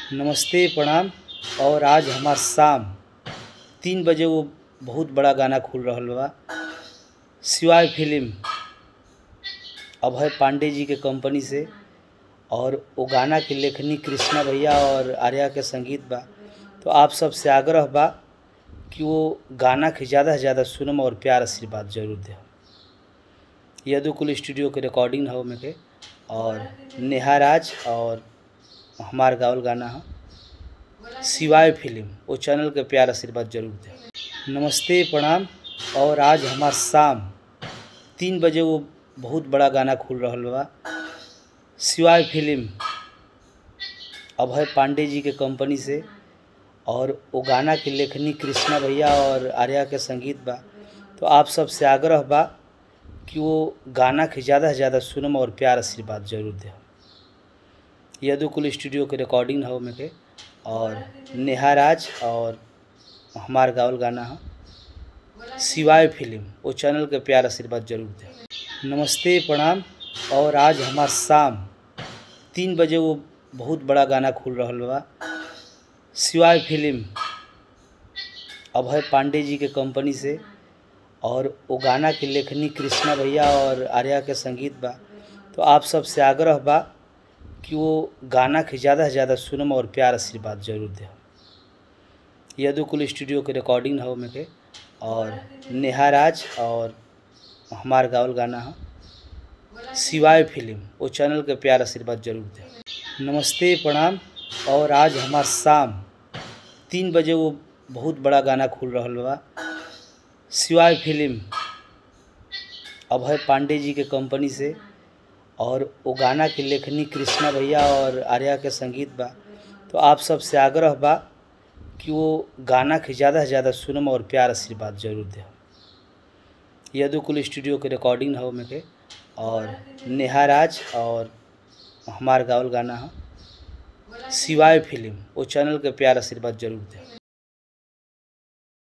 नमस्ते प्रणाम और आज हमार शाम तीन बजे वो बहुत बड़ा गाना खुल रहल बा शिवाय फिल्म अभय पांडे जी के कंपनी से और वो गाना के लेखनी कृष्णा भैया और आर्या के संगीत बा तो आप सबसे आग्रह बा कि वो गाना के ज़्यादा से ज़्यादा सुनम और प्यार आशीर्वाद जरूर दे यदुकुल स्टूडियो के रिकॉर्डिंग है ओमे के और नेहा राज और हमार गावल गाना है शिवाय फिल्म वो चैनल के प्यार आशीर्वाद जरूर दे नमस्ते प्रणाम और आज हमार शाम तीन बजे वो बहुत बड़ा गाना खुल रहल बा शिवाय फिल्म अभय पांडे जी के कंपनी से और वो गाना के लेखनी कृष्णा भैया और आर्या के संगीत बा तो आप सबसे आग्रह बा कि वो गाना के ज़्यादा से ज़्यादा सुनम और प्यार आशीर्वाद जरूर दे यदुकुल स्टूडियो के रिकॉर्डिंग है ओमे के और नेहा राज और हमार गावल गाना है शिवाय फिल्म वो चैनल के प्यार आशीर्वाद जरूर दे नमस्ते प्रणाम और आज हमार शाम तीन बजे वो बहुत बड़ा गाना खुल रहल बा शिवाय फिल्म अभय पांडे जी के कंपनी से और वो गाना के लेखनी कृष्णा भैया और आर्या के संगीत बा तो आप सबसे आग्रह बा कि वो गाना के ज़्यादा से ज़्यादा सुनम और प्यार आशीर्वाद जरूर दे यदुकुल स्टूडियो के रिकॉर्डिंग है ओमे के और नेहा राज और हमार गावल गाना है शिवाय फिल्म वो चैनल के प्यार आशीर्वाद जरूर दे नमस्ते प्रणाम और आज हमार शाम तीन बजे वो बहुत बड़ा गाना खुल रहल बा शिवाय फिल्म अभय पांडे जी के कंपनी से और वो गाना के लेखनी कृष्णा भैया और आर्या के संगीत बा तो आप सबसे आग्रह बा कि वो गाना के ज़्यादा से ज़्यादा सुनम और प्यार आशीर्वाद जरूर दे यदुकुल स्टूडियो के रिकॉर्डिंग है ओमे के और नेहा राज और हमार गावल गाना है शिवाय फिल्म वो चैनल के प्यार आशीर्वाद जरूर दे